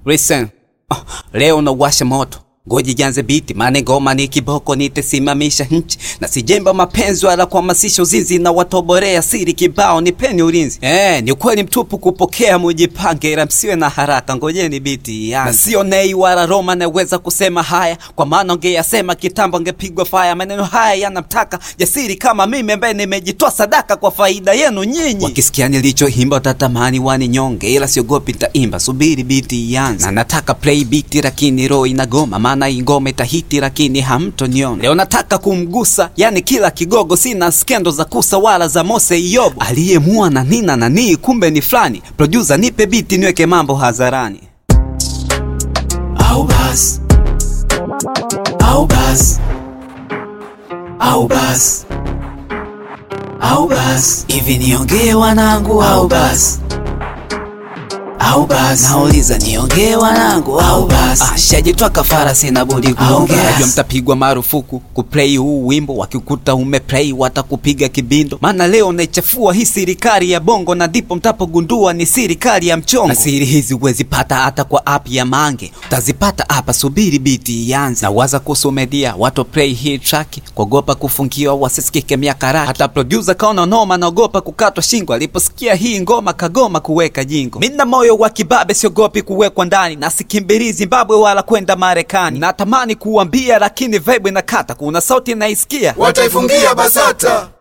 Listen. Ah, leo nawasha moto ngoji janze biti mane ngoma ni kiboko nitesimamisha nchi na sijemba mapenzi wala kuhamasisha uzinzi na watoborea siri kibao nipeni ulinzi eh, ni ukweli mtupu kupokea mujipange ila msiwe na haraka ngojeni biti ianze na sio nei wala Roma naweza kusema haya kwa maana ongeyasema kitambo angepigwa faya maneno haya yanamtaka jasiri kama mimi ambaye nimejitoa sadaka kwa faida yenu nyinyi wakisikia nilichoimba watatamani wani nyonge ila siogopi nitaimba subiri biti ianze na nataka play beat lakini roho inagoma maana hii ngoma itahiti lakini hamtoniona leo nataka kumgusa yani kila kigogo sina skendo za kusa wala za Mose Iyobo aliyemua na nina na nii kumbe ni fulani producer nipe biti niweke mambo hadharani au bas au bas au bas au bas hivi niongee wanangu au bas au bas nauliza niongee wanangu au bas Ah, shajitwa kafara sina budi kuongea basi. najua mtapigwa marufuku kuplay huu wimbo wakikuta umeplay watakupiga kibindo maana leo naichafua hii serikali ya bongo na ndipo mtapogundua ni serikali ya mchongo na siri hizi huwezi pata hata kwa app ya mange utazipata hapa subiri biti ianze na waza kuhusu media watu play hii track kuogopa kufungiwa wasisikike miaka raki hata producer kaona noma naogopa kukatwa shingo aliposikia hii ngoma kagoma kuweka jingo mina moyo wa kibabe siogopi kuwekwa ndani na sikimbiri zimbabwe wala kwenda marekani natamani kuambia lakini vibe inakata kuna sauti naisikia wataifungia BASATA